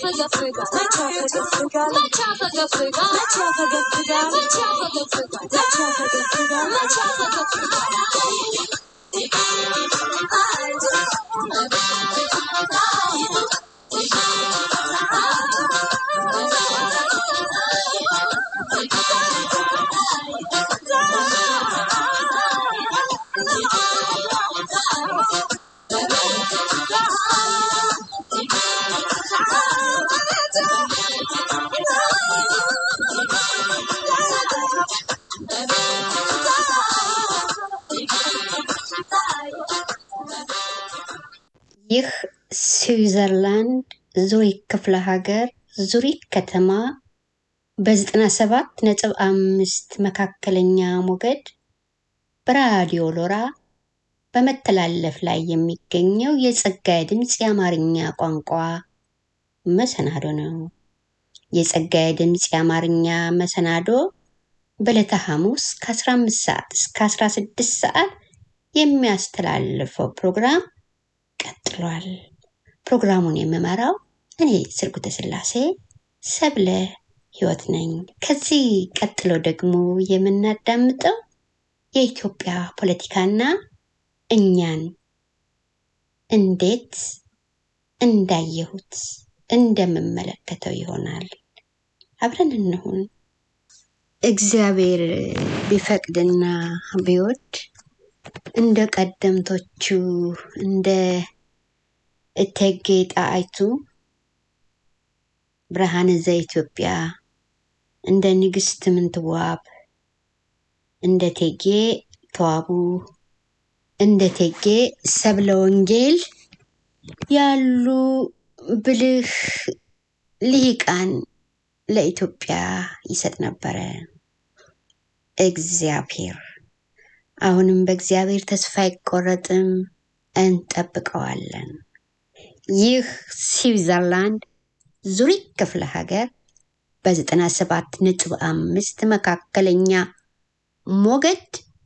ይህ ስዊዘርላንድ ዙሪክ ክፍለ ሀገር ዙሪክ ከተማ በ97 ነጥብ አምስት መካከለኛ ሞገድ በራዲዮ ሎራ በመተላለፍ ላይ የሚገኘው የጸጋዬ ድምፅ የአማርኛ ቋንቋ መሰናዶ ነው። የጸጋዬ ድምፅ የአማርኛ መሰናዶ በዕለተ ሐሙስ ከ15 ሰዓት እስከ 16 ሰዓት የሚያስተላልፈው ፕሮግራም ቀጥሏል። ፕሮግራሙን የምመራው እኔ ስርጉተ ስላሴ ሰብለ ህይወት ነኝ። ከዚህ ቀጥሎ ደግሞ የምናዳምጠው የኢትዮጵያ ፖለቲካና እኛን እንዴት እንዳየሁት እንደምመለከተው ይሆናል። አብረን እንሁን። እግዚአብሔር ቢፈቅድና ቢወድ እንደ ቀደምቶቹ እንደ እቴጌ ጣይቱ ብርሃነ ዘኢትዮጵያ እንደ ንግስት ምንትዋብ እንደ እቴጌ ተዋቡ እንደ እቴጌ ሰብለ ወንጌል ያሉ ብልህ ልሂቃን ለኢትዮጵያ ይሰጥ ነበረ። እግዚአብሔር አሁንም በእግዚአብሔር ተስፋ አይቆረጥም፣ እንጠብቀዋለን። ይህ ስዊዘርላንድ ዙሪክ ክፍለ ሀገር በዘጠና ሰባት ነጥብ አምስት መካከለኛ ሞገድ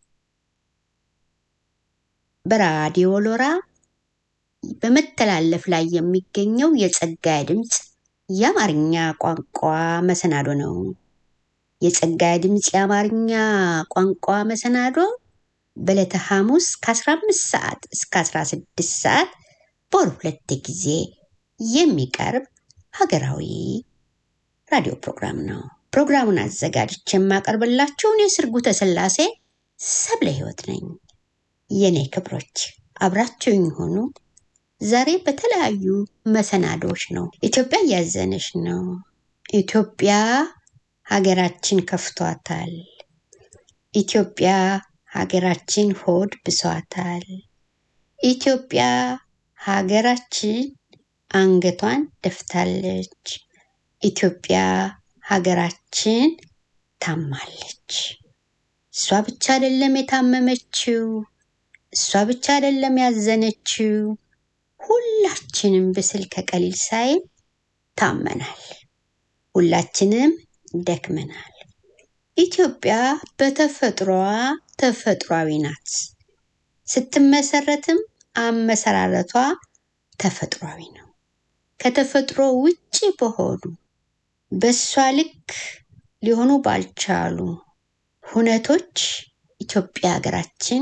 በራዲዮ ሎራ በመተላለፍ ላይ የሚገኘው የጸጋዬ ድምፅ የአማርኛ ቋንቋ መሰናዶ ነው። የጸጋዬ ድምፅ የአማርኛ ቋንቋ መሰናዶ በዕለተ ሐሙስ ከ15 ሰዓት እስከ 16 ሰዓት በወር ሁለት ጊዜ የሚቀርብ ሀገራዊ ራዲዮ ፕሮግራም ነው። ፕሮግራሙን አዘጋጅቼ የማቀርብላችሁን የስርጉተ ስላሴ ሰብለ ህይወት ነኝ። የኔ ክብሮች አብራችሁኝ ሆኑ። ዛሬ በተለያዩ መሰናዶዎች ነው። ኢትዮጵያ እያዘነች ነው። ኢትዮጵያ ሀገራችን ከፍቷታል። ኢትዮጵያ ሀገራችን ሆድ ብሷታል። ኢትዮጵያ ሀገራችን አንገቷን ደፍታለች። ኢትዮጵያ ሀገራችን ታማለች። እሷ ብቻ አይደለም የታመመችው፣ እሷ ብቻ አይደለም ያዘነችው። ሁላችንም ብስል ከቀሊል ሳይል ታመናል። ሁላችንም ደክመናል። ኢትዮጵያ በተፈጥሮዋ ተፈጥሯዊ ናት። ስትመሰረትም አመሰራረቷ ተፈጥሯዊ ነው። ከተፈጥሮ ውጭ በሆኑ በእሷ ልክ ሊሆኑ ባልቻሉ ሁነቶች ኢትዮጵያ ሀገራችን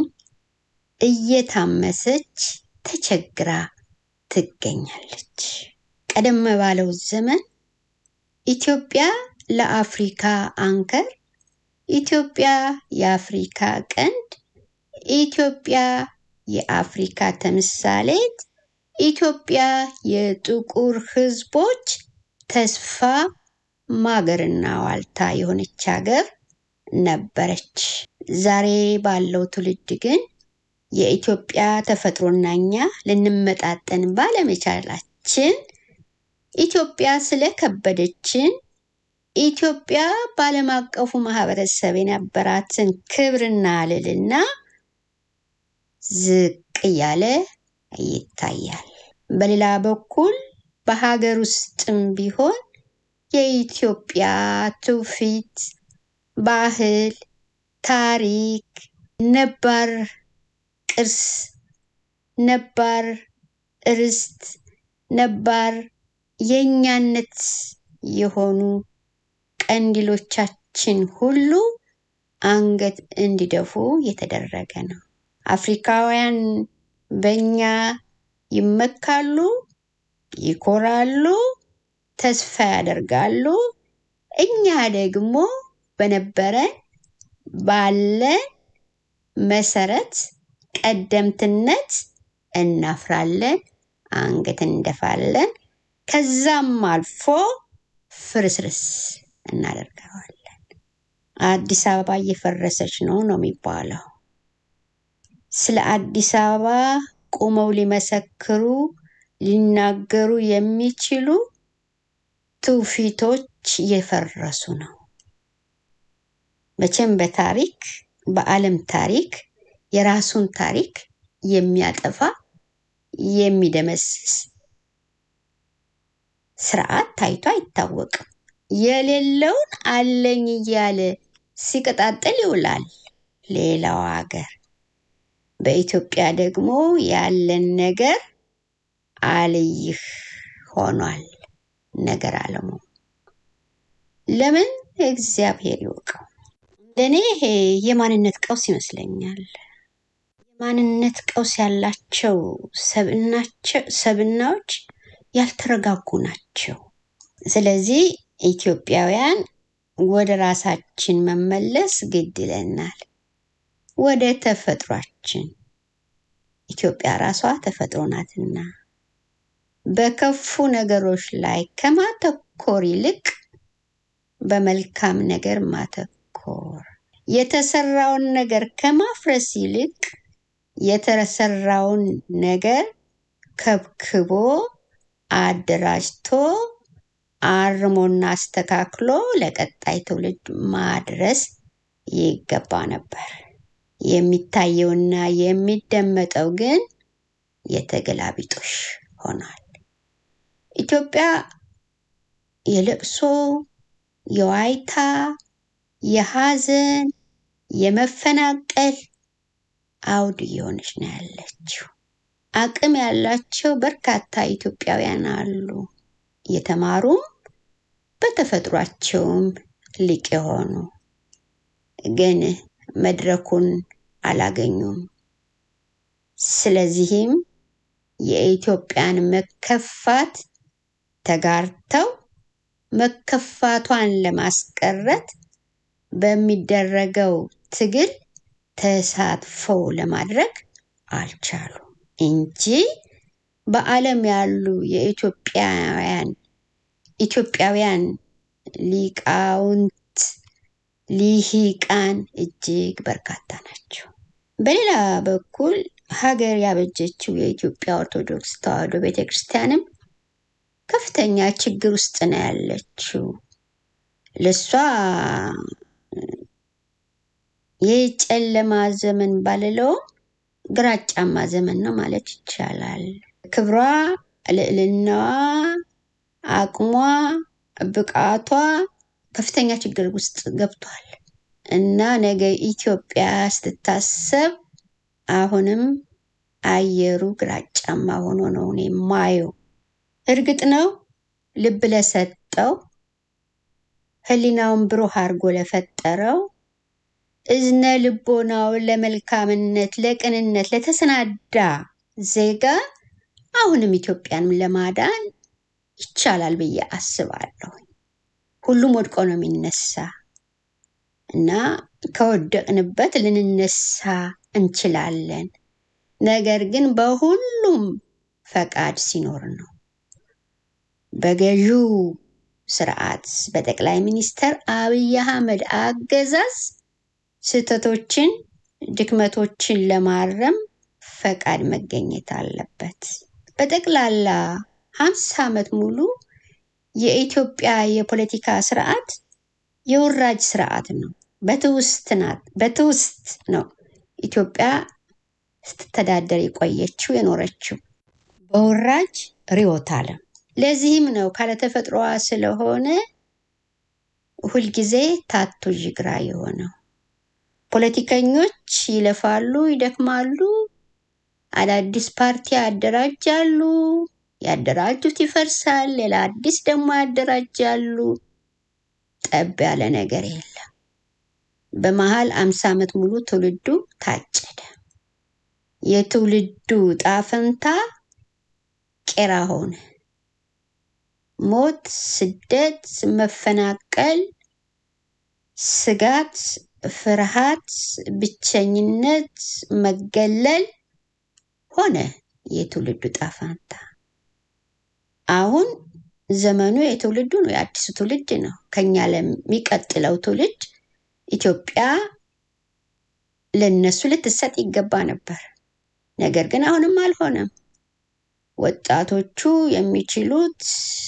እየታመሰች ተቸግራ ትገኛለች። ቀደም ባለው ዘመን ኢትዮጵያ ለአፍሪካ አንከር፣ ኢትዮጵያ የአፍሪካ ቀንድ፣ ኢትዮጵያ የአፍሪካ ተምሳሌት፣ ኢትዮጵያ የጥቁር ሕዝቦች ተስፋ ማገርና ዋልታ የሆነች ሀገር ነበረች። ዛሬ ባለው ትውልድ ግን የኢትዮጵያ ተፈጥሮና እኛ ልንመጣጠን ባለመቻላችን ኢትዮጵያ ስለከበደችን ኢትዮጵያ በዓለም አቀፉ ማህበረሰብ የነበራትን ክብርና ልዕልና ዝቅ እያለ ይታያል። በሌላ በኩል በሀገር ውስጥም ቢሆን የኢትዮጵያ ትውፊት፣ ባህል፣ ታሪክ፣ ነባር ቅርስ፣ ነባር ርስት፣ ነባር የእኛነት የሆኑ ቀንዲሎቻችን ሁሉ አንገት እንዲደፉ የተደረገ ነው። አፍሪካውያን በእኛ ይመካሉ፣ ይኮራሉ፣ ተስፋ ያደርጋሉ። እኛ ደግሞ በነበረን ባለን መሰረት ቀደምትነት እናፍራለን፣ አንገት እንደፋለን። ከዛም አልፎ ፍርስርስ እናደርገዋለን። አዲስ አበባ እየፈረሰች ነው ነው የሚባለው። ስለ አዲስ አበባ ቁመው ሊመሰክሩ ሊናገሩ የሚችሉ ትውፊቶች እየፈረሱ ነው። መቼም በታሪክ በዓለም ታሪክ የራሱን ታሪክ የሚያጠፋ የሚደመስስ ስርዓት ታይቶ አይታወቅም። የሌለውን አለኝ እያለ ሲቀጣጥል ይውላል ሌላው ሀገር። በኢትዮጵያ ደግሞ ያለን ነገር አልይህ ሆኗል ነገር አለሙ። ለምን እግዚአብሔር ይወቀው። እንደኔ ይሄ የማንነት ቀውስ ይመስለኛል። የማንነት ቀውስ ያላቸው ሰብናዎች ያልተረጋጉ ናቸው። ስለዚህ ኢትዮጵያውያን ወደ ራሳችን መመለስ ግድ ይለናል። ወደ ተፈጥሯችን። ኢትዮጵያ ራሷ ተፈጥሮ ናትና በከፉ ነገሮች ላይ ከማተኮር ይልቅ በመልካም ነገር ማተኮር፣ የተሰራውን ነገር ከማፍረስ ይልቅ የተሰራውን ነገር ከብክቦ አደራጅቶ አርሞና አስተካክሎ ለቀጣይ ትውልድ ማድረስ ይገባ ነበር። የሚታየውና የሚደመጠው ግን የተገላቢጦሽ ሆኗል። ኢትዮጵያ የለቅሶ፣ የዋይታ፣ የሐዘን፣ የመፈናቀል አውድ እየሆነች ነው ያለችው። አቅም ያላቸው በርካታ ኢትዮጵያውያን አሉ። የተማሩም በተፈጥሯቸውም ሊቅ የሆኑ ግን መድረኩን አላገኙም። ስለዚህም የኢትዮጵያን መከፋት ተጋርተው መከፋቷን ለማስቀረት በሚደረገው ትግል ተሳትፎ ለማድረግ አልቻሉም እንጂ በዓለም ያሉ የኢትዮጵያውያን ኢትዮጵያውያን ሊቃውንት ሊሂቃን እጅግ በርካታ ናቸው። በሌላ በኩል ሀገር ያበጀችው የኢትዮጵያ ኦርቶዶክስ ተዋሕዶ ቤተክርስቲያንም ከፍተኛ ችግር ውስጥ ነው ያለችው። ለሷ የጨለማ ዘመን ባልለውም ግራጫማ ዘመን ነው ማለት ይቻላል። ክብሯ፣ ልዕልናዋ፣ አቅሟ፣ ብቃቷ ከፍተኛ ችግር ውስጥ ገብቷል እና ነገ ኢትዮጵያ ስትታሰብ አሁንም አየሩ ግራጫማ ሆኖ ነው እኔ የማየው። እርግጥ ነው ልብ ለሰጠው ሕሊናውን ብሩህ አድርጎ ለፈጠረው እዝነ ልቦናውን ለመልካምነት፣ ለቅንነት ለተሰናዳ ዜጋ አሁንም ኢትዮጵያን ለማዳን ይቻላል ብዬ አስባለሁ። ሁሉም ወድቆ ነው የሚነሳ እና ከወደቅንበት ልንነሳ እንችላለን። ነገር ግን በሁሉም ፈቃድ ሲኖር ነው። በገዢው ስርዓት በጠቅላይ ሚኒስትር አብይ አህመድ አገዛዝ ስህተቶችን፣ ድክመቶችን ለማረም ፈቃድ መገኘት አለበት። በጠቅላላ ሀምሳ ዓመት ሙሉ የኢትዮጵያ የፖለቲካ ስርዓት የውራጅ ስርዓት ነው። በትውስት ናት በትውስት ነው ኢትዮጵያ ስትተዳደር የቆየችው የኖረችው በውራጅ ርዕዮተ ዓለም። ለዚህም ነው ካለተፈጥሮዋ ስለሆነ ሁልጊዜ ታቶ ጅግራ የሆነው። ፖለቲከኞች ይለፋሉ፣ ይደክማሉ፣ አዳዲስ ፓርቲ ያደራጃሉ፣ ያደራጁት ይፈርሳል፣ ሌላ አዲስ ደግሞ ያደራጃሉ። ጠብ ያለ ነገር የለም። በመሀል አምሳ ዓመት ሙሉ ትውልዱ ታጨደ። የትውልዱ ጣፈንታ ቄራ ሆነ። ሞት፣ ስደት፣ መፈናቀል፣ ስጋት፣ ፍርሃት፣ ብቸኝነት፣ መገለል ሆነ የትውልዱ ጣፋንታ። አሁን ዘመኑ የትውልዱ ነው፣ የአዲሱ ትውልድ ነው። ከኛ ለሚቀጥለው ትውልድ ኢትዮጵያ ለነሱ ልትሰጥ ይገባ ነበር። ነገር ግን አሁንም አልሆነም። ወጣቶቹ የሚችሉት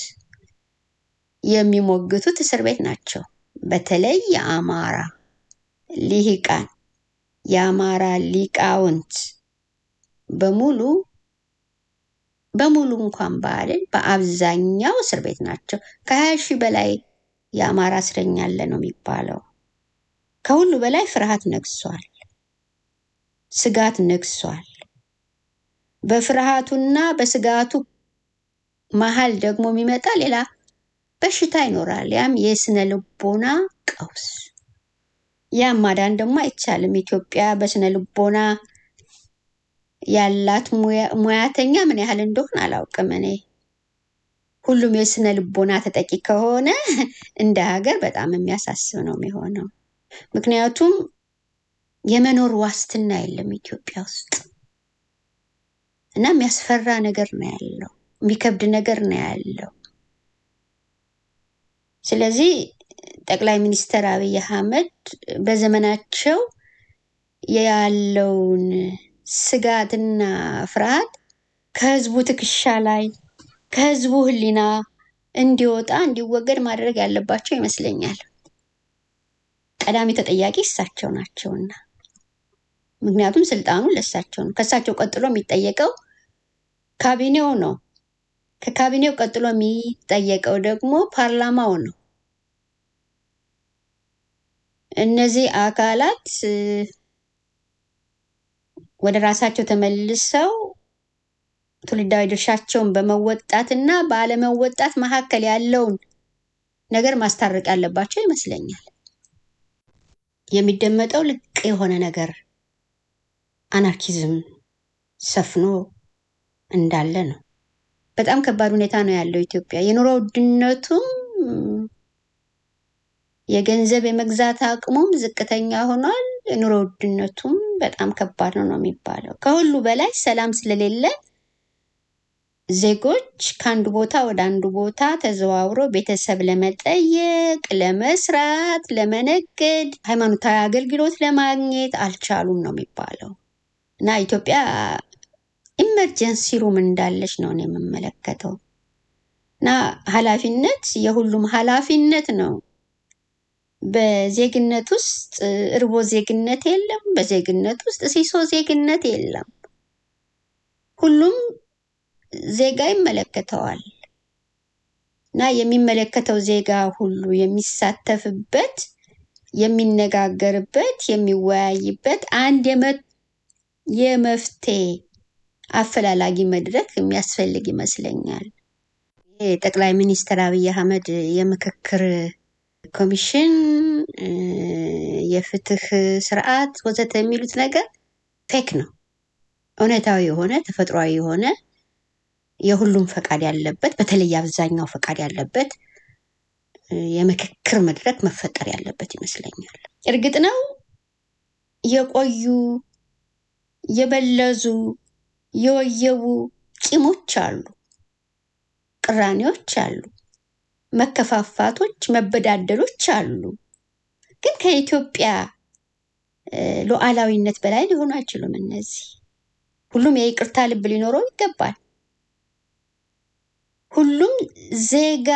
የሚሞግቱት እስር ቤት ናቸው። በተለይ የአማራ ሊሂቃን የአማራ ሊቃውንት በሙሉ በሙሉ እንኳን ባልን በአብዛኛው እስር ቤት ናቸው። ከሀያ ሺህ በላይ የአማራ እስረኛ አለ ነው የሚባለው። ከሁሉ በላይ ፍርሃት ነግሷል፣ ስጋት ነግሷል። በፍርሃቱና በስጋቱ መሀል ደግሞ የሚመጣ ሌላ በሽታ ይኖራል። ያም የስነ ልቦና ቀውስ። ያም ማዳን ደግሞ አይቻልም። ኢትዮጵያ በስነ ልቦና ያላት ሙያተኛ ምን ያህል እንደሆን አላውቅም። እኔ ሁሉም የስነ ልቦና ተጠቂ ከሆነ እንደ ሀገር በጣም የሚያሳስብ ነው የሚሆነው። ምክንያቱም የመኖር ዋስትና የለም ኢትዮጵያ ውስጥ እና የሚያስፈራ ነገር ነው ያለው፣ የሚከብድ ነገር ነው ያለው። ስለዚህ ጠቅላይ ሚኒስትር አብይ አህመድ በዘመናቸው ያለውን ስጋትና ፍርሃት ከህዝቡ ትከሻ ላይ ከህዝቡ ሕሊና እንዲወጣ እንዲወገድ ማድረግ ያለባቸው ይመስለኛል። ቀዳሚ ተጠያቂ እሳቸው ናቸውና፣ ምክንያቱም ስልጣኑ ለእሳቸው ነው። ከእሳቸው ቀጥሎ የሚጠየቀው ካቢኔው ነው። ከካቢኔው ቀጥሎ የሚጠየቀው ደግሞ ፓርላማው ነው። እነዚህ አካላት ወደ ራሳቸው ተመልሰው ትውልዳዊ ድርሻቸውን በመወጣት እና ባለመወጣት መካከል ያለውን ነገር ማስታረቅ ያለባቸው ይመስለኛል። የሚደመጠው ልቅ የሆነ ነገር አናርኪዝም ሰፍኖ እንዳለ ነው። በጣም ከባድ ሁኔታ ነው ያለው ኢትዮጵያ። የኑሮ ውድነቱም የገንዘብ የመግዛት አቅሙም ዝቅተኛ ሆኗል። የኑሮ ውድነቱም በጣም ከባድ ነው ነው የሚባለው። ከሁሉ በላይ ሰላም ስለሌለ ዜጎች ከአንዱ ቦታ ወደ አንዱ ቦታ ተዘዋውሮ ቤተሰብ ለመጠየቅ፣ ለመስራት፣ ለመነገድ፣ ሃይማኖታዊ አገልግሎት ለማግኘት አልቻሉም ነው የሚባለው እና ኢትዮጵያ ኢመርጀንሲ ሩም እንዳለች ነው እኔ የምመለከተው እና ኃላፊነት የሁሉም ኃላፊነት ነው። በዜግነት ውስጥ እርቦ ዜግነት የለም። በዜግነት ውስጥ ሲሶ ዜግነት የለም። ሁሉም ዜጋ ይመለከተዋል እና የሚመለከተው ዜጋ ሁሉ የሚሳተፍበት፣ የሚነጋገርበት፣ የሚወያይበት አንድ የመፍትሄ አፈላላጊ መድረክ የሚያስፈልግ ይመስለኛል። ይህ ጠቅላይ ሚኒስትር አብይ አህመድ የምክክር ኮሚሽን፣ የፍትህ ስርዓት ወዘተ የሚሉት ነገር ፌክ ነው። እውነታዊ የሆነ ተፈጥሯዊ የሆነ የሁሉም ፈቃድ ያለበት በተለይ አብዛኛው ፈቃድ ያለበት የምክክር መድረክ መፈጠር ያለበት ይመስለኛል። እርግጥ ነው የቆዩ የበለዙ የወየቡ ቂሞች አሉ፣ ቅራኔዎች አሉ፣ መከፋፋቶች፣ መበዳደሎች አሉ። ግን ከኢትዮጵያ ሉዓላዊነት በላይ ሊሆኑ አይችሉም። እነዚህ ሁሉም የይቅርታ ልብ ሊኖረው ይገባል። ሁሉም ዜጋ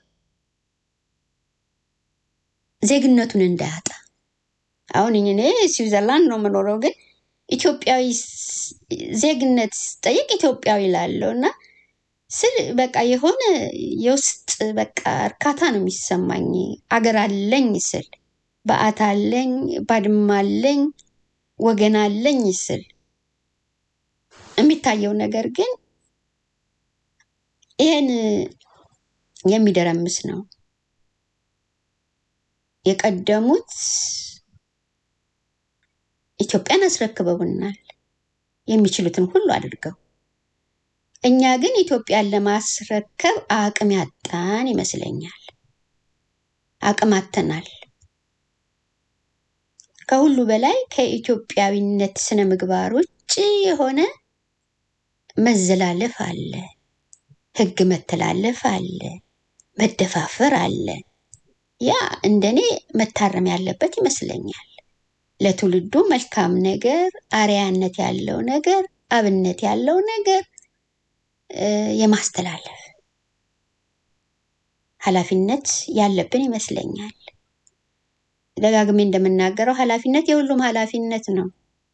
ዜግነቱን እንዳያጣ አሁን እኔ ስዊዘርላንድ ነው የምኖረው፣ ግን ኢትዮጵያዊ ዜግነት ጠይቅ ኢትዮጵያዊ ላለው እና ስል በቃ የሆነ የውስጥ በቃ እርካታ ነው የሚሰማኝ። አገር አለኝ ስል በዓት አለኝ፣ ባድማ አለኝ፣ ወገን አለኝ ስል የሚታየው ነገር ግን ይህን የሚደረምስ ነው። የቀደሙት ኢትዮጵያን አስረክበውናል የሚችሉትን ሁሉ አድርገው። እኛ ግን ኢትዮጵያን ለማስረከብ አቅም ያጣን ይመስለኛል። አቅም አጥተናል። ከሁሉ በላይ ከኢትዮጵያዊነት ስነ ምግባር ውጭ የሆነ መዘላለፍ አለ፣ ሕግ መተላለፍ አለ፣ መደፋፈር አለ። ያ እንደኔ መታረም ያለበት ይመስለኛል። ለትውልዱ መልካም ነገር፣ አርያነት ያለው ነገር፣ አብነት ያለው ነገር እ፣ የማስተላለፍ ኃላፊነት ያለብን ይመስለኛል። ደጋግሜ እንደምናገረው ኃላፊነት የሁሉም ኃላፊነት ነው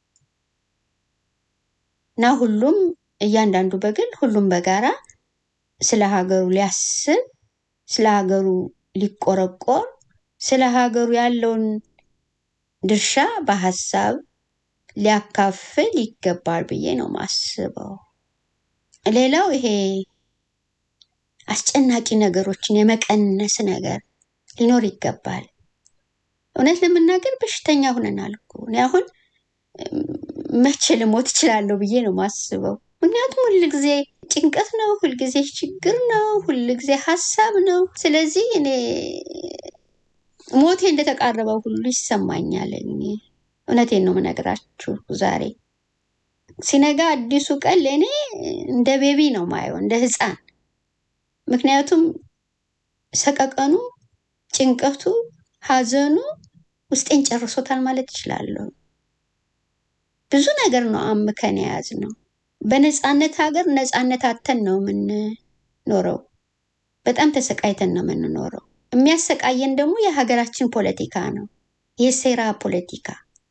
እና ሁሉም እያንዳንዱ በግል ሁሉም በጋራ ስለ ሀገሩ ሊያስብ ስለ ሀገሩ ሊቆረቆር ስለ ሀገሩ ያለውን ድርሻ በሀሳብ ሊያካፍል ይገባል ብዬ ነው ማስበው። ሌላው ይሄ አስጨናቂ ነገሮችን የመቀነስ ነገር ሊኖር ይገባል። እውነት ለመናገር በሽተኛ ሆነናል እኮ። እኔ አሁን እም፣ መቼ ልሞት እችላለሁ ብዬ ነው ማስበው። ምክንያቱም ሁልጊዜ ጭንቀት ነው፣ ሁልጊዜ ችግር ነው፣ ሁልጊዜ ሀሳብ ነው። ስለዚህ እኔ ሞቴ እንደተቃረበው ሁሉ ይሰማኛል። እኔ እውነቴን ነው የምነግራችሁ። ዛሬ ሲነጋ አዲሱ ቀን ለእኔ እንደ ቤቢ ነው ማየው፣ እንደ ህፃን። ምክንያቱም ሰቀቀኑ፣ ጭንቀቱ፣ ሀዘኑ ውስጤን ጨርሶታል ማለት እችላለሁ። ብዙ ነገር ነው አምከን የያዝ ነው። በነፃነት ሀገር ነፃነት አተን ነው የምንኖረው። በጣም ተሰቃይተን ነው የምንኖረው። የሚያሰቃየን ደግሞ የሀገራችን ፖለቲካ ነው፣ የሴራ ፖለቲካ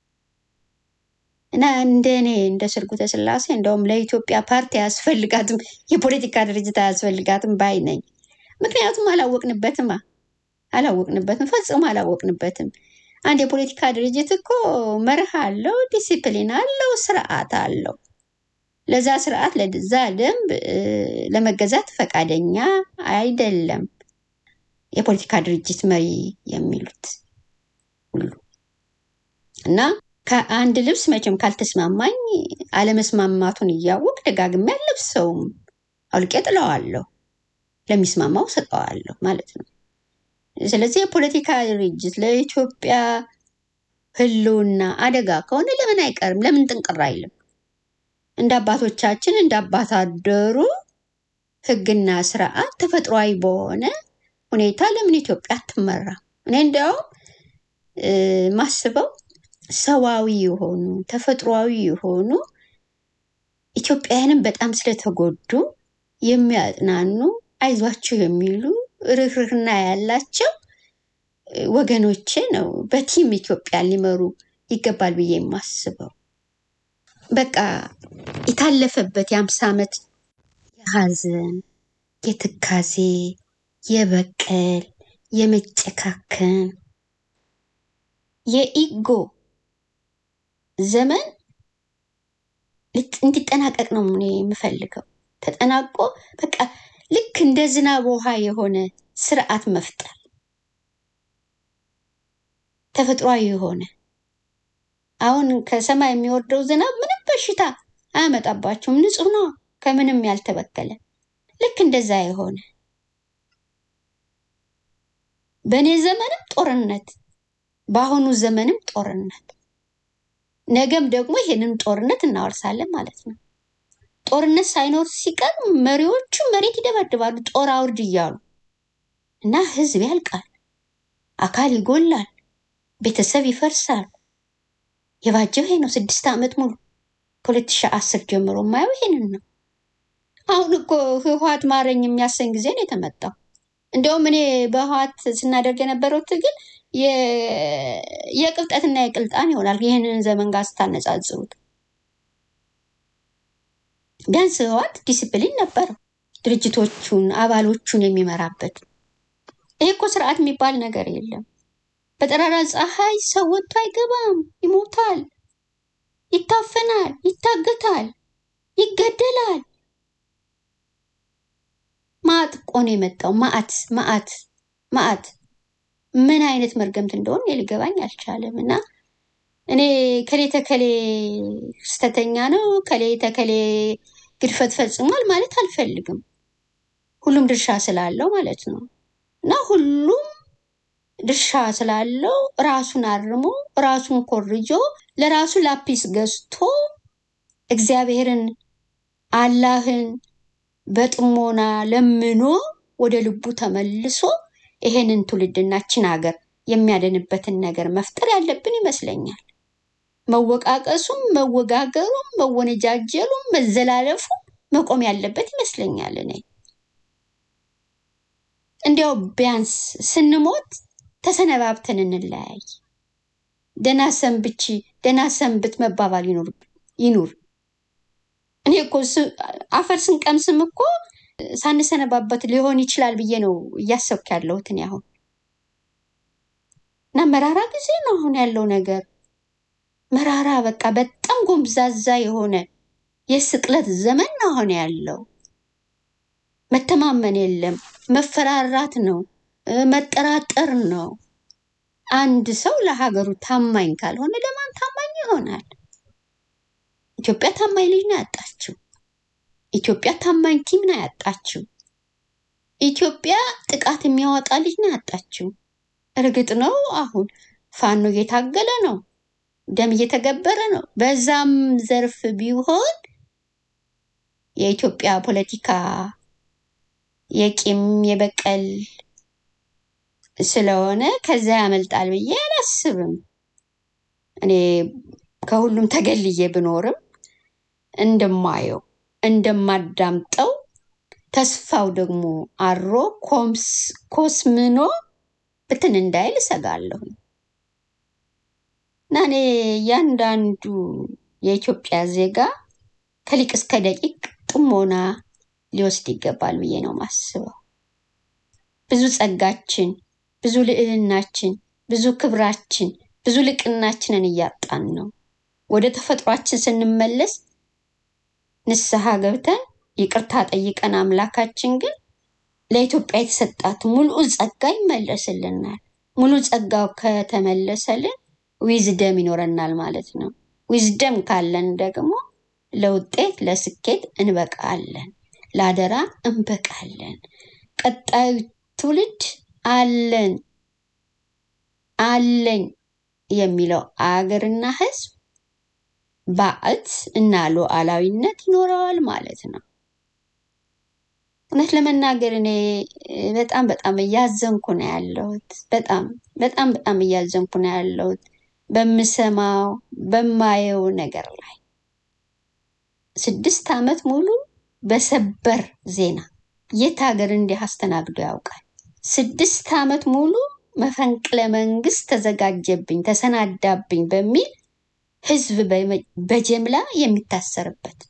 እና እንደ እኔ እንደ ስርጉተ ስላሴ እንደውም ለኢትዮጵያ ፓርቲ አያስፈልጋትም፣ የፖለቲካ ድርጅት አያስፈልጋትም ባይ ነኝ። ምክንያቱም አላወቅንበትማ አላወቅንበትም፣ ፈጽሞ አላወቅንበትም። አንድ የፖለቲካ ድርጅት እኮ መርህ አለው፣ ዲሲፕሊን አለው፣ ስርዓት አለው። ለዛ ስርዓት ለዛ ደንብ እ፣ ለመገዛት ፈቃደኛ አይደለም የፖለቲካ ድርጅት መሪ የሚሉት ሁሉ እና ከአንድ ልብስ መቼም ካልተስማማኝ አለመስማማቱን እያወቅ ደጋግሜ አልለብሰውም፣ አውልቄ ጥለዋለሁ፣ ለሚስማማው ሰጠዋለሁ ማለት ነው። ስለዚህ የፖለቲካ ድርጅት ለኢትዮጵያ ሕልውና አደጋ ከሆነ ለምን አይቀርም? ለምን ጥንቅር አይልም? እንደ አባቶቻችን እንደ አባት አደሩ ሕግና ስርዓት ተፈጥሯዊ በሆነ ሁኔታ ለምን ኢትዮጵያ አትመራም? እኔ እንዲያውም እ፣ ማስበው ሰዋዊ የሆኑ ተፈጥሯዊ የሆኑ ኢትዮጵያውያንም በጣም ስለተጎዱ የሚያጽናኑ አይዟችሁ የሚሉ ርህርህና ያላቸው እ፣ ወገኖቼ ነው በቲም ኢትዮጵያን ሊመሩ ይገባል ብዬ የማስበው። በቃ የታለፈበት የአምሳ ዓመት የሀዘን የትካዜ የበቀል የመጨካከን የኢጎ ዘመን ልት- እንዲጠናቀቅ ነው እኔ የምፈልገው። ተጠናቆ በቃ ልክ እንደ ዝናብ ውሃ የሆነ ስርዓት መፍጠር ተፈጥሯዊ የሆነ አሁን ከሰማይ የሚወርደው ዝናብ ምንም በሽታ አያመጣባቸውም። ንጹህ ነው፣ ከምንም ያልተበከለ ልክ እንደዛ የሆነ በእኔ ዘመንም ጦርነት፣ በአሁኑ ዘመንም ጦርነት፣ ነገም ደግሞ ይሄንን ጦርነት እናወርሳለን ማለት ነው። ጦርነት ሳይኖር ሲቀር መሪዎቹ መሬት ይደበድባሉ ጦር አውርድ እያሉ እና ህዝብ ያልቃል፣ አካል ይጎላል፣ ቤተሰብ ይፈርሳል። የባጀው ይሄ ነው። ስድስት ዓመት ሙሉ ከሁለት ሺህ አስር ጀምሮ የማየው ይሄንን ነው። አሁን እኮ ህወሓት ማረኝ የሚያሰኝ ጊዜ ነው የተመጣው። እንደውም እኔ በህወሓት ስናደርግ የነበረው ትግል የ- የቅብጠትና የቅልጣን ይሆናል ይህንን ዘመን ጋር ስታነጻጽሩት። ቢያንስ ህወሓት ዲሲፕሊን ነበረው ድርጅቶቹን አባሎቹን የሚመራበት። ይሄ እኮ ስርዓት የሚባል ነገር የለም። በጠራራ ፀሐይ ሰው ወጥቶ አይገባም፣ ይሞታል፣ ይታፈናል፣ ይታገታል፣ ይገደላል። ማዕት እኮ ነው የመጣው። ማዕት ማዕት ማዕት ምን አይነት መርገምት እንደሆነ እኔ ሊገባኝ አልቻለም። እና እኔ ከሌ ተከሌ ስተተኛ ነው ከሌ ተከሌ ግድፈት ፈጽሟል ማለት አልፈልግም። ሁሉም ድርሻ ስላለው ማለት ነው እና ሁሉም ድርሻ ስላለው ራሱን አርሞ ራሱን ኮርጆ ለራሱ ላፒስ ገዝቶ እግዚአብሔርን አላህን በጥሞና ለምኖ ወደ ልቡ ተመልሶ ይሄንን ትውልድናችን ሀገር የሚያድንበትን ነገር መፍጠር ያለብን ይመስለኛል። መወቃቀሱም፣ መወጋገሩም፣ መወነጃጀሉም፣ መዘላለፉም መቆም ያለበት ይመስለኛል። እኔ እንዲያው ቢያንስ ስንሞት ተሰነባብተን እንለያይ። ደህና ሰንብቺ፣ ደህና ሰንብት መባባል ይኑር ይኑር። እኔ እኮ ስ- አፈር ስንቀምስም እኮ ሳንሰነባበት ሊሆን ይችላል ብዬ ነው እያሰብክ ያለሁት እኔ አሁን እና መራራ ጊዜ ነው አሁን ያለው ነገር መራራ በቃ በጣም ጎምዛዛ የሆነ የስቅለት ዘመን ነው አሁን ያለው። መተማመን የለም፣ መፈራራት ነው፣ እ፣ መጠራጠር ነው። አንድ ሰው ለሀገሩ ታማኝ ካልሆነ ለማን ታማኝ ይሆናል? ኢትዮጵያ ታማኝ ልጅ ነው ያጣችው። ኢትዮጵያ ታማኝ ቲም ነው ያጣችው። ኢትዮጵያ ጥቃት የሚያወጣ ልጅ ነው ያጣችው። እርግጥ ነው አሁን ፋኖ እየታገለ ነው፣ ደም እየተገበረ ነው። በዛም ዘርፍ ቢሆን የኢትዮጵያ ፖለቲካ የቂም የበቀል ስለሆነ ከዛ ያመልጣል ብዬ አላስብም። እኔ ከሁሉም ተገልዬ ብኖርም እንደማየው እንደማዳምጠው ተስፋው ደግሞ አሮ ኮምስ ኮስምኖ ብትን እንዳይል እሰጋለሁ እና እኔ እያንዳንዱ የኢትዮጵያ ዜጋ ከሊቅ እስከ ደቂቅ ጥሞና ሊወስድ ይገባል ብዬ ነው ማስበው። ብዙ ጸጋችን፣ ብዙ ልዕልናችን፣ ብዙ ክብራችን፣ ብዙ ልቅናችንን እያጣን ነው። ወደ ተፈጥሯችን ስንመለስ ንስሐ ገብተን ይቅርታ ጠይቀን አምላካችን ግን ለኢትዮጵያ የተሰጣት ሙሉ ጸጋ ይመለስልናል። ሙሉ ጸጋው ከተመለሰልን ዊዝደም ይኖረናል ማለት ነው። ዊዝደም ካለን ደግሞ ለውጤት ለስኬት እንበቃለን፣ ለአደራ እንበቃለን። ቀጣዩ ትውልድ አለን አለኝ የሚለው አገርና ሕዝብ ባዕት እና ሉዓላዊነት ይኖረዋል ማለት ነው። እውነት ለመናገር እኔ እ፣ በጣም በጣም እያዘንኩ ነው ያለሁት። በጣም በጣም በጣም እያዘንኩ ነው ያለሁት በምሰማው በማየው ነገር ላይ ስድስት ዓመት ሙሉ በሰበር ዜና የት ሀገር እንዲህ አስተናግዶ ያውቃል? ስድስት ዓመት ሙሉ መፈንቅለ መንግስት ተዘጋጀብኝ፣ ተሰናዳብኝ በሚል ህዝብ በመ- በጀምላ የሚታሰርበት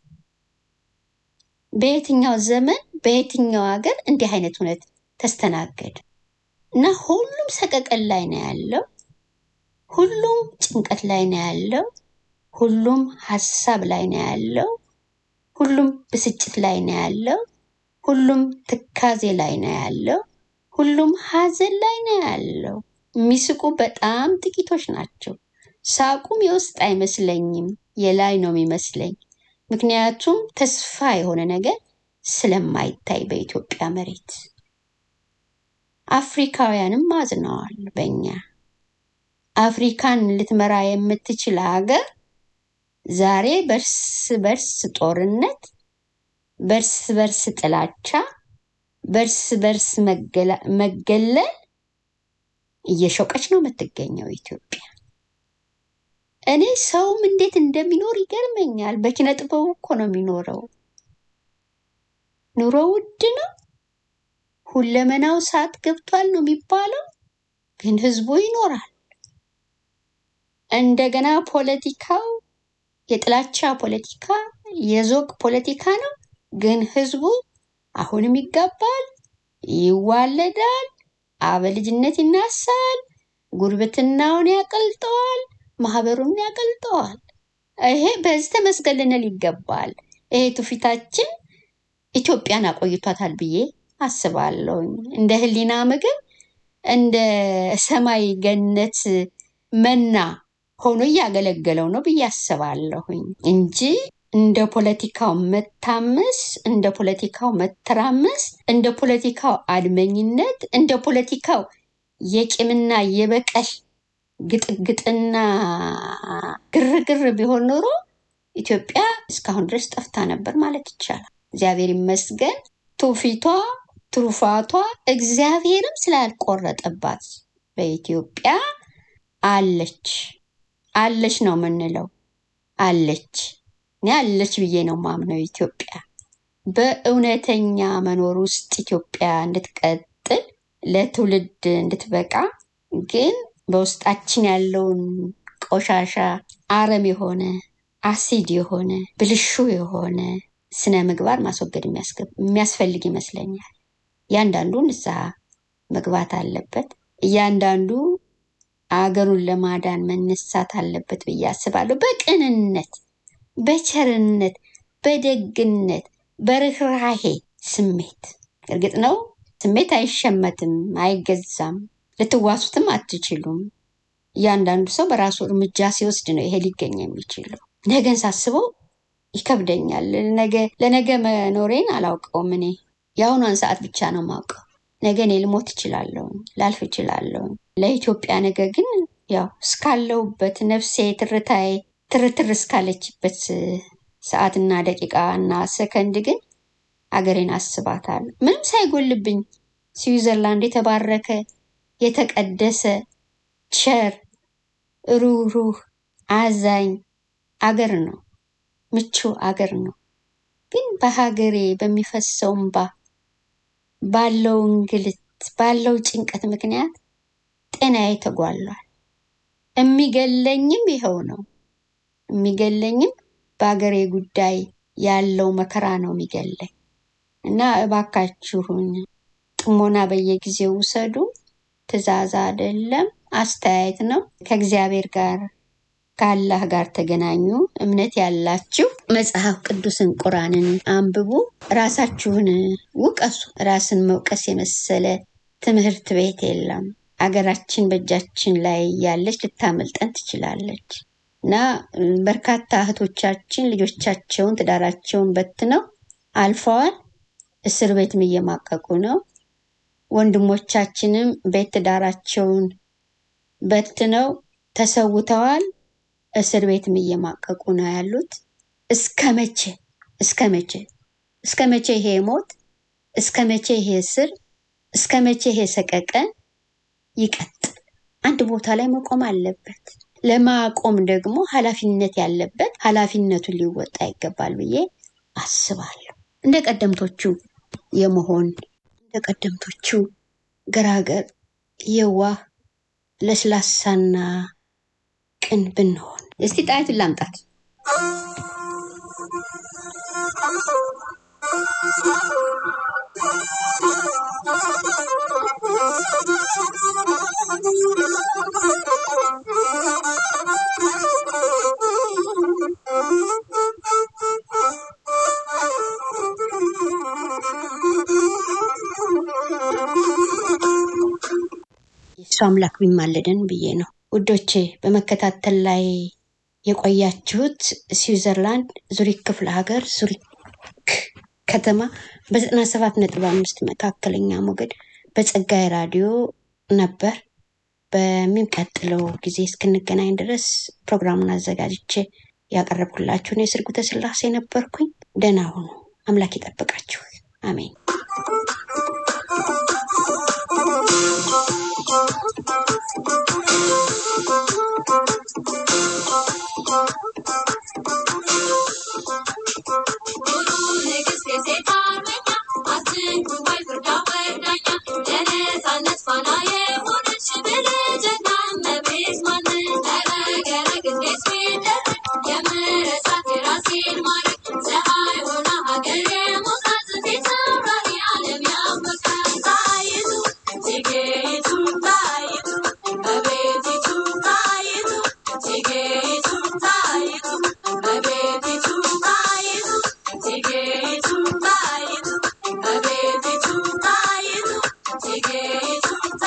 በየትኛው ዘመን በየትኛው ሀገር እንዲህ አይነት እውነት ተስተናገደ? እና ሁሉም ሰቀቀን ላይ ነው ያለው። ሁሉም ጭንቀት ላይ ነው ያለው። ሁሉም ሀሳብ ላይ ነው ያለው። ሁሉም ብስጭት ላይ ነው ያለው። ሁሉም ትካዜ ላይ ነው ያለው። ሁሉም ሀዘን ላይ ነው ያለው። የሚስቁ በጣም ጥቂቶች ናቸው። ሳቁም የውስጥ አይመስለኝም፣ የላይ ነው የሚመስለኝ። ምክንያቱም ተስፋ የሆነ ነገር ስለማይታይ በኢትዮጵያ መሬት አፍሪካውያንም አዝነዋል በእኛ። አፍሪካን ልትመራ የምትችል ሀገር ዛሬ በርስ በርስ ጦርነት፣ በርስ በርስ ጥላቻ፣ በርስ በርስ መገላ- መገለል እየሾቀች ነው የምትገኘው ኢትዮጵያ። እኔ ሰውም እንዴት እንደሚኖር ይገርመኛል። በኪነ ጥበቡ እኮ ነው የሚኖረው። ኑሮ ውድ ነው፣ ሁለመናው ሰዓት ገብቷል ነው የሚባለው፣ ግን ህዝቡ ይኖራል። እንደገና ፖለቲካው የጥላቻ ፖለቲካ፣ የዞግ ፖለቲካ ነው፣ ግን ህዝቡ አሁንም ይጋባል፣ ይዋለዳል፣ አበልጅነት ይናሳል፣ ጉርብትናውን ያቀልጠዋል፣ ማህበሩን ያቀልጠዋል። ይሄ በዚህ ተመስገን ልንል ይገባል። ይሄ ትውፊታችን ኢትዮጵያን አቆይቷታል ብዬ አስባለሁኝ። እንደ ህሊና ምግብ እንደ ሰማይ ገነት መና ሆኖ እያገለገለው ነው ብዬ አስባለሁኝ እንጂ እንደ ፖለቲካው መታመስ፣ እንደ ፖለቲካው መተራመስ፣ እንደ ፖለቲካው አድመኝነት፣ እንደ ፖለቲካው የቂምና የበቀል ግጥግጥና ግርግር ቢሆን ኖሮ ኢትዮጵያ እስካሁን ድረስ ጠፍታ ነበር ማለት ይቻላል። እግዚአብሔር ይመስገን ትውፊቷ ትሩፋቷ እግዚአብሔርም ስላልቆረጠባት በኢትዮጵያ አለች አለች ነው የምንለው። አለች እኔ አለች ብዬ ነው ማምነው። ኢትዮጵያ በእውነተኛ መኖር ውስጥ ኢትዮጵያ እንድትቀጥል ለትውልድ እንድትበቃ ግን በውስጣችን ያለውን ቆሻሻ አረም የሆነ አሲድ የሆነ ብልሹ የሆነ ስነ ምግባር ማስወገድ የሚያስገብ- የሚያስፈልግ ይመስለኛል። እያንዳንዱ ንስሐ መግባት አለበት። እያንዳንዱ አገሩን ለማዳን መነሳት አለበት ብዬ አስባለሁ። በቅንነት፣ በቸርነት፣ በደግነት፣ በርኅራሄ ስሜት። እርግጥ ነው ስሜት አይሸመትም፣ አይገዛም፣ ልትዋሱትም አትችሉም። እያንዳንዱ ሰው በራሱ እርምጃ ሲወስድ ነው ይሄ ሊገኝ የሚችለው። ነገን ሳስበው ይከብደኛል። ነገ ለነገ መኖሬን አላውቀውም። እኔ የአሁኗን ሰዓት ብቻ ነው የማውቀው። ነገ እኔ ልሞት እችላለሁ፣ ላልፍ እችላለሁ። ለኢትዮጵያ ነገ ግን ያው እስካለሁበት ነፍሴ ትርታዬ ትርትር እስካለችበት ሰዓትና ደቂቃ እና ሰከንድ ግን አገሬን አስባታለሁ። ምንም ሳይጎልብኝ ስዊዘርላንድ የተባረከ የተቀደሰ ቸር ሩህሩህ አዛኝ አገር ነው። ምቹ አገር ነው። ግን በሀገሬ በሚፈሰው እንባ ባለው እንግልት ባለው ጭንቀት ምክንያት ጤናዬ ተጓሏል። የሚገለኝም ይኸው ነው። የሚገለኝም በሀገሬ ጉዳይ ያለው መከራ ነው የሚገለኝ እና እባካችሁን ጥሞና በየጊዜው ውሰዱ። ትዕዛዝ አይደለም፣ አስተያየት ነው። ከእግዚአብሔር ጋር ከአላህ ጋር ተገናኙ። እምነት ያላችሁ መጽሐፍ ቅዱስን ቁራንን አንብቡ። ራሳችሁን ውቀሱ። ራስን መውቀስ የመሰለ ትምህርት ቤት የለም። አገራችን በእጃችን ላይ ያለች ልታመልጠን ትችላለች እና በርካታ እህቶቻችን ልጆቻቸውን ትዳራቸውን በትነው አልፈዋል። እስር ቤትም እየማቀቁ ነው። ወንድሞቻችንም ቤት ትዳራቸውን በትነው ተሰውተዋል። እስር ቤትም እየማቀቁ ነው ያሉት። እስከ መቼ እስከ መቼ እስከ መቼ ይሄ ሞት? እስከ መቼ ይሄ እስር? እስከ መቼ ይሄ ሰቀቀን ይቀጥል? አንድ ቦታ ላይ መቆም አለበት። ለማቆም ደግሞ ኃላፊነት ያለበት ኃላፊነቱን ሊወጣ ይገባል ብዬ አስባለሁ። እንደ ቀደምቶቹ የመሆን እንደ ቀደምቶቹ ገራገር፣ የዋህ፣ ለስላሳና ቅን ብንሆን። እስቲ ጣይቱን ላምጣት። የእሱ አምላክ ቢማልደን ብዬ ነው ውዶቼ። በመከታተል ላይ የቆያችሁት ስዊዘርላንድ ዙሪክ ክፍለ ሀገር ዙሪክ ከተማ በዘጠና ሰባት ነጥብ አምስት መካከለኛ ሞገድ በጸጋይ ራዲዮ ነበር። በሚቀጥለው ጊዜ እስክንገናኝ ድረስ ፕሮግራሙን አዘጋጅቼ ያቀረብኩላችሁን የስርጉተ ስላሴ ነበርኩኝ። ደህና ሁኑ። አምላክ ይጠብቃችሁ። አሜን።